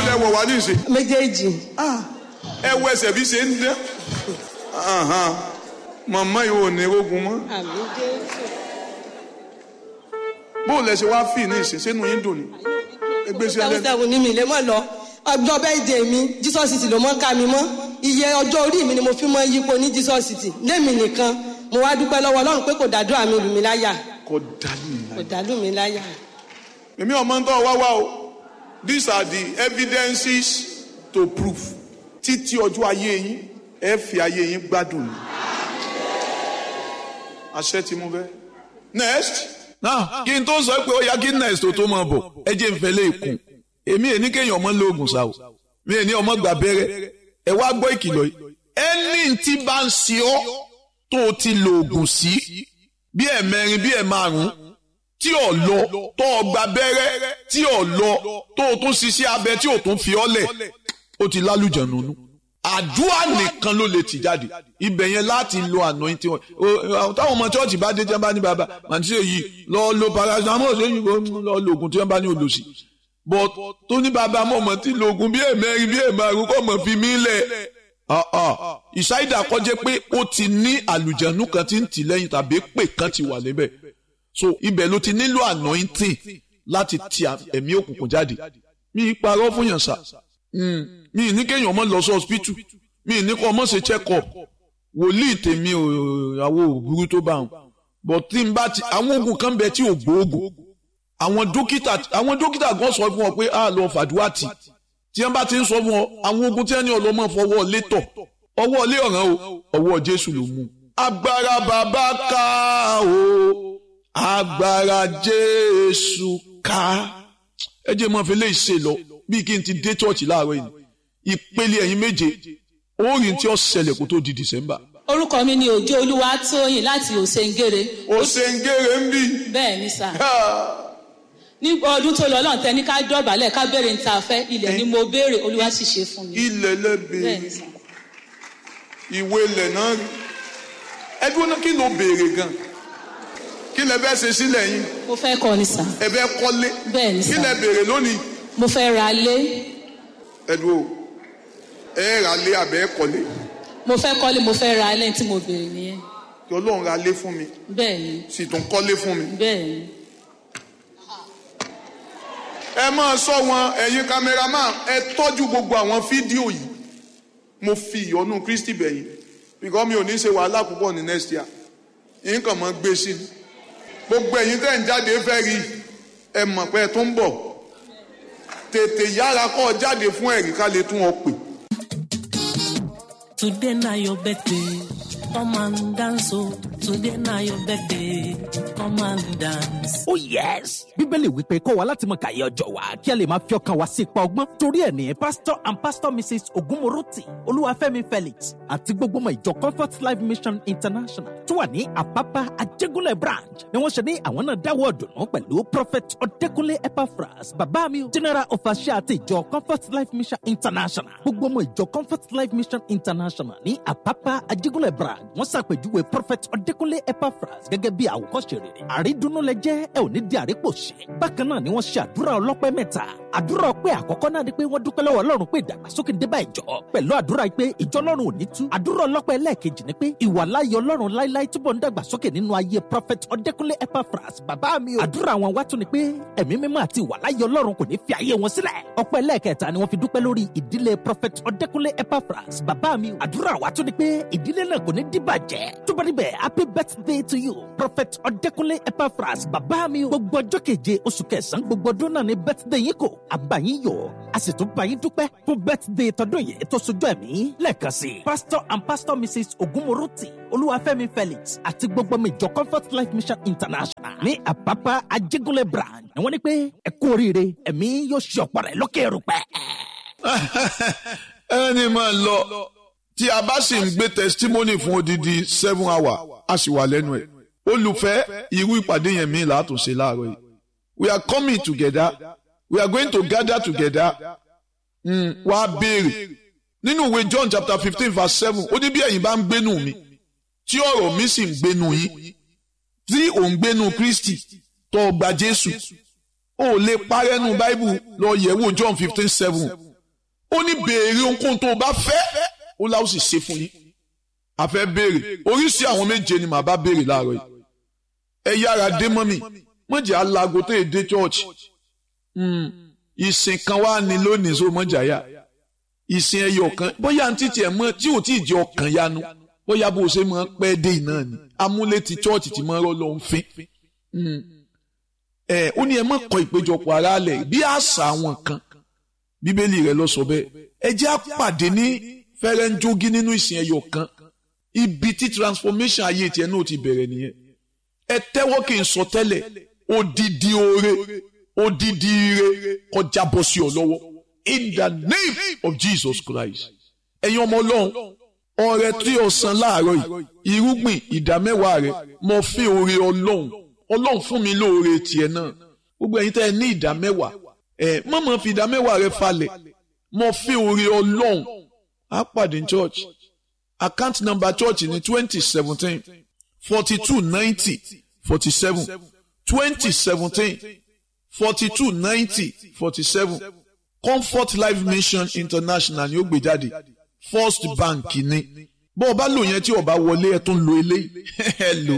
lẹ́wọ̀ wá ní ìsìn méjèèjì ẹ wọ ẹsẹ̀ bí ṣe ń dán Ahan. màmá yìí ò ní rogun mọ́ àmì jésù bóun lẹ ṣe wá fì ní ìsìn sínú yín dùn ní ẹgbẹ́ sí ẹlẹ́nu dáwùdáwù ní mi lè mọ̀ lọ ọjọ́ bẹ́ẹ̀dẹ̀ mi jesus city ló mọ́ ká mi mọ́ iye ọjọ́ orí mi ni mo fi mọ́ yípo ní jesus city lémi nìkan mo wá dúpẹ́ lọ́wọ́ ọlọ́run pé kò dàdúrà mi lù mí láyà kò dání kò dàlù mí láyà. èmi ọmọ ń tọ́ wá wá o these are the evidences to prove títí ọjọ́ ayé yín ẹ fi ayé yín gbádùn ní. àṣẹ tí mo fẹ́. next. náà kí n tó sọ pé ó yá kí next tó tó máa bọ̀ ẹ jẹ́ n fẹ́ lé ìkùn èmi èní kéèyàn ọmọ lóògùn sá o mi èní ọmọ gbà bẹ́rẹ́ ẹ wá gbọ́ ìkìlọ̀ yìí ẹni tí bá ń ṣe ọ́ tó o ti lo oògùn sí bí ẹ̀ mẹ́rin bí ẹ̀ márùn-ún tí ò lọ tó o gba bẹ́rẹ́ tí ò lọ tó o tún ṣiṣẹ́ abẹ tí o tún fi ọ́ lẹ̀ ó ti lálùjọ nínú àdúrà nìkan ló lè tì jáde ibẹ̀ yẹn láti lo àná tí wọn táwọn ọmọ chọ́ọ̀chì bá dé tí wọ́n bá ní bàbá màtí èyí lọ lo paracetamol ṣéyìn lọ lo oògùn tí wọ́n bá ní olùsí but tó ní bàbá mọ̀ mọ̀ tí lo oògùn bí èmẹ́rin bí èmárùn kọ́ mọ̀ fi mí lẹ̀ ìṣáìdà kọjá pé ó ti ní àlùjẹ̀nù kan tí ń tì lẹ́yìn tàbí pè kan ti wà níbẹ̀ so ibẹ̀ ló ti nílò anointing láti ti ẹ̀mí òkùnkùn jáde mi ì parọ́ fún yàn sá mi ì ní kéèyàn ọmọ lọ sí hospital mi ì ní kó ọmọ ṣe check up wòlíì tèmi ò àwọn òbúrú tó bá wọn but tí n bá ti àwọn oògùn kan bẹ tí ò gbóògùn àwọn dókítà àwọn dókítà gan sọ fún ọ pé a lọ fàdúrà tì tí wọn bá ti ń sọ fún ọ àwọn oògùn tí wọn ní ọlọmọ fọwọ́ létọ̀ ọwọ́ ilé ọ̀ràn o ọwọ́ jésù ló mú. agbára bàbá ká o agbára jésù ká ẹ jẹ́ mọ́ fi lè ṣe lọ bí kí n ti dé chọ́ọ̀chì láàárọ̀ yìí ìpele ẹ̀yin méje orin tí ó ṣẹlẹ̀ kó tó di december. orúkọ mi ni òjò olúwa tóyìn láti òsèǹgèrè ó ṣe ń gèrè ń bì. bẹ́ẹ̀ ni sà ní ọdún tó lọ lọ́n tẹ ní ká dọ̀bálẹ̀ ká béèrè níta fẹ́ ilẹ̀ ni mo béèrè olúwa sì ṣe fún mi ilẹ̀ bẹ́ẹ̀ lẹ́bẹ̀ẹ́ ni sà ìwé ilẹ̀ náà rí ẹdún náà kí ló béèrè gan kí lẹ bẹ́ẹ̀ ṣe sílẹ̀ yín mo fẹ́ kọ́ ni sà ẹ bẹ́ẹ̀ kọ́lé bẹ́ẹ̀ ni kí sà lẹ béèrè lónìí mo fẹ́ ra lé ẹdún o ẹ rà lé àbẹ́ kọ́lé mo fẹ́ kọ́lé mo fẹ́ ra lẹ́yìn tí mo béèrè nìyẹn kí ọlọ́run ra lé fún mi bẹ́ẹ̀ ni sì tún kọ́lé fún mi. bẹ́ẹ̀ ni ẹ máa sọ wọn ẹ̀yin kámẹ́rámà ẹ tọ́jú gbogbo àwọn fídíò yìí mo fi ìyọ́nú kristi bẹ̀yìn bíkọ́ mi ò ní ṣe wàhálà púpọ̀ ní next year yín kàn máa gbé sí i gbogbo ẹ̀yin tẹ́ ń jáde fẹ́ rí ẹ mọ̀ pé ẹ tó ń bọ̀ tètè yára kọ́ ọ jáde fún ẹ̀rí ká lè tún ọ pè. Today na your birthday, come and dance oh. Today na your birthday, come and dance. Oh yes! Bíbélì wípé kọ́ wa láti mọ kàyé ọjọ́ wa kí a lè máa fi ọkàn wa sí ipa ọgbọ́n. Torí ẹ̀ ní Pastor and Pastor Mrs. Ogunmoroti Olúwafẹ́mi Felix àti gbogbo ọmọ ìjọ Comfort Life Mission International tó wà ní Àpápá Ajégúnlẹ̀ branch ni wọ́n ṣe ní àwọn náà dáwọ́ ọ̀dùnnú pẹ̀lú Prophet Ọ̀dẹ́kúnlé Epaphras bàbá mi o General Official àti ìjọ Comfort Life Mission International. Gbogbo ọmọ ìjọ Comfort Life Mission International ní Àpápá Ajégúnlẹ̀ branch wọ́n ṣàpèjúwe Prophet Ọ̀dẹ́kúnlé Epaphras gẹ́gẹ́ bí àwòkọ́ṣe rere. Àrídùnnú lẹ jẹ́ ẹ ò ní di àrípòṣe. Bákan náà ni wọ́n ṣe àdúrà ọlọ́pẹ́ mẹ́ta. Àdúrà ọpẹ́ àkọ́kọ́ náà ni pé wọ́n dúpẹ́ lọ́wọ́ Ọlọ́run pé ìdàgbàsókè dé bá ìjọ. Pẹ̀lú àdúrà pé ìjọ Ọlọ́run ò ní tú. Àdúrà ọlọ́pẹ́ ẹlẹ́ẹ̀kejì ni pé ìwàláyé Ọlọ́run láíláí túbọ̀ ń dàgbàsókè nínú ayé Prophet Ọdẹ́kúnlé Epaphras bàbá mi o. Àdúrà àwọn wá tún ni pé ẹ̀mí mímọ́ àti ìwàláyé Ọlọ́run kò ní fi ayé wọn sílẹ̀. Ọpẹ́ ẹlẹ́ẹ̀kẹta ni wọ́n fi dúpẹ́ lórí ìdílé Prophet Ọdẹ́kúnlé Epaphras bàbá mi o. Àdúrà wá tún ni pé ìdílé náà kò ní dìbàjẹ́. Tó bá níbẹ̀ happy birthday to you Prophet Ọdẹ́kúnlé Epaphras bàbá mi o. Gbogbo ọjọ́ keje oṣù kẹsàn-án gbogbo ọdún náà ni birthday yín kò. Àbáyín yọ̀ a sì tún bá yín dúpẹ́ fún birthday tọdún yìí tó sojú ẹ̀mí lẹ́ẹ̀kan sí i. Pastor and Pastor Mrs. Ogunmoroti Olúwafẹ́mi Felix àti gbogbo ọmọ ìjọ Comfort Life Mission International ní Àpápá Ajégúnlẹ̀ branch ni wọ́n ní pé ẹ kú oríire ẹ̀mí yóò ṣe ọ̀pọ̀ rẹ̀ lókè rúpẹ́. ẹni máa lọ tí a bá sì ń gbé testimony fún odidi seven hour a sì wà lẹ́nu ẹ̀ olùfẹ́ irú ìpàdé yẹn mi látúnṣe láàárọ̀ yìí we are coming together we are going to gather together mm, wá béèrè nínú ìwé John chapter fifteen verse seven ó ní bí ẹ̀yin bá ń gbénu mi tí ọ̀rọ̀ mi sì ń gbénu yín tí ò ń gbénu Kristi tó gba Jésù ó lè parẹ́nu Bible lọ yẹ̀wò John fifteen seven ó ní béèrè ohunkóhun tó o bá fẹ́ ó láwọn sì ṣe fún yín a fẹ́ béèrè oríṣi àwọn méje ni màá bá béèrè láàárọ̀ yìí ẹ yára dé mọ́ mi mọ̀jẹ̀ alago tó yẹ dé church ìsìn kan wá ní lónìí so mọ̀jà yá ìsìn ẹyọ kan bóyá ní títí ẹ̀ mọ́ tí ò tí ì jẹ́ ọkàn yanu bóyá bó o ṣe máa pẹ́ dé iná ni amúlé ti church ti máa rọ́ lọ́n fín ẹ ó ní ẹ má kọ ìpéjọpọ̀ ara lẹ̀ bí àṣà àwọn kan bíbélì rẹ̀ lọ sọ bẹ́ẹ̀ ẹ jẹ́ àpàdé ní fẹ́rẹ́ńjógí nínú ìsìn ẹyọ kan ibi tí transformation ayé tiẹ̀ náà ti bẹ̀rẹ̀ nìyẹn ẹ tẹ́wọ́ kí n sọ tẹ́lẹ̀ odidi oore odidi ire kọjá bọ́ sí ọ lọ́wọ́ in the name of Jesus Christ ẹ̀yin ọmọ ọlọ́run ọrẹ tí o san láàárọ̀ yìí irúgbìn ìdámẹ́wàá rẹ mo fi oore ọlọ́run ọlọ́run fún mi lóore tiẹ̀ náà gbogbo ẹ̀yin tẹ́ ẹ ní ìdámẹ́wàá ẹ mọ̀mọ́ fi ìdámẹ́wàá rẹ falẹ̀ mo fi oore ọlọ́run á pàdé church account number church ní twenty seventeen forty two ninety forty seven twenty seventeen forty two ninety forty seven comfort life mission international ni ó gbé jáde first bank ni bó o bá lò yẹn tí o bá wọlé ẹ tún lo eléyìí ẹ lò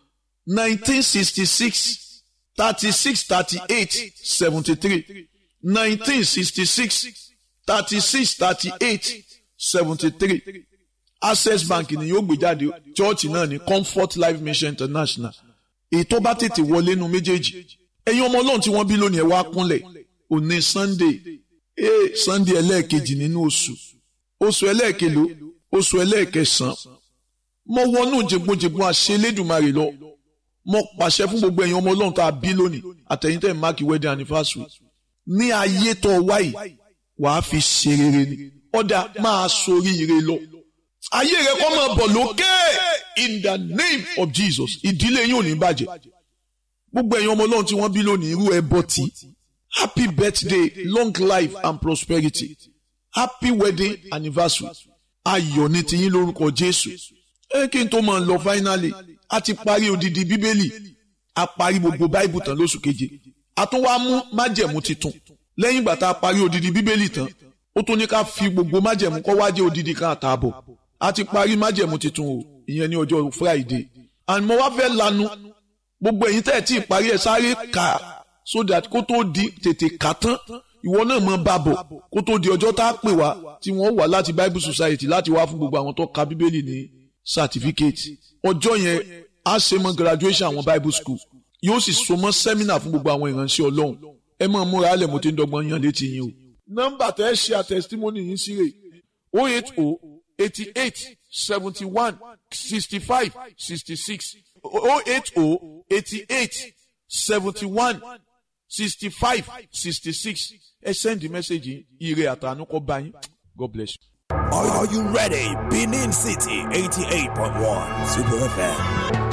nineteen sixty six thirty six thirty eight seventy three nineteen sixty six thirty six thirty eight seventy three access bank ni yóò gbé jáde church náà ní comfort life mission international èyí tó bá tètè wọlé nu méjèèjì ẹ̀yin ọmọ ọlọ́run tí wọ́n bí lónìí ẹ̀ wá kúnlẹ̀ òní sunday ee sunday ẹlẹ́ẹ̀kejì nínú oṣù oṣù ẹlẹ́ẹ̀kelo oṣù ẹlẹ́ẹ̀kẹsàn mo wọnú jẹgbọnjẹgbọn àṣẹ Elédùmarè lọ mo pàṣẹ fún gbogbo ẹ̀yin ọmọ ọlọ́run tá a bí lónìí àtẹ̀yìntẹ̀ máàkì wedding anniversary ní ayé tó wáyé wàá fi ṣe rere ni ọ̀dà máa sorí ire lọ ayé rẹ kọ́ máa bọ̀ lókè in the name of Jesus ìdílé yín ò ní bàjẹ́ gbogbo ẹ̀yin ọmọ ọlọ́run tí wọ́n bí lónìí irú ẹbọ tí happy birthday long life and prosperity happy wedding anniversary ayọ̀ ní tiyín lórúkọ Jésù ẹ kí n tó máa lọ finally a ti parí odidi bíbélì a parí gbogbo báìbù tán lóṣù keje a tún wá mú májẹ̀mú titun lẹ́yìn ìgbà tá a parí odidi bíbélì tán ó tún ní ká fi gbogbo májẹ̀mú kọ́ wá jẹ́ odidi kan àtààbọ̀ a ti parí májẹ̀mú titun o ìyẹn ní ọjọ́ friday and mo wá fẹ́ lanu gbogbo ẹ̀yin tẹ́ ẹ̀ tí ì parí ẹ̀ sáré kà so that kó tó di tètè kà tán ìwọ náà mọ bàbọ̀ kó tó di ọjọ́ tá a pè wá tí wọ́n wà láti bible society láti wá fún gbogbo àwọn tó ka bíbélì ní certificate ọjọ́ yẹn a ṣe mọ graduation àwọn bible school yóò sì so mọ́ seminar fún gbogbo àwọn ìránṣẹ́ ọlọ́run ẹ máa múra alẹ́ mo ti ń dọ́gbọ́n yan létí yín o. nọ́mbà tẹ́ ẹ ṣe àtẹ̀sítímọ́nì yín sí rè o eight o eighty eight seventy one sixty five sixty six o eight o eighty eight seventy one sixty five sixty six ẹ send the message ire àtànú kọ bá yín God bless you. Are, are you ready? Benin City 88.1 Super FM.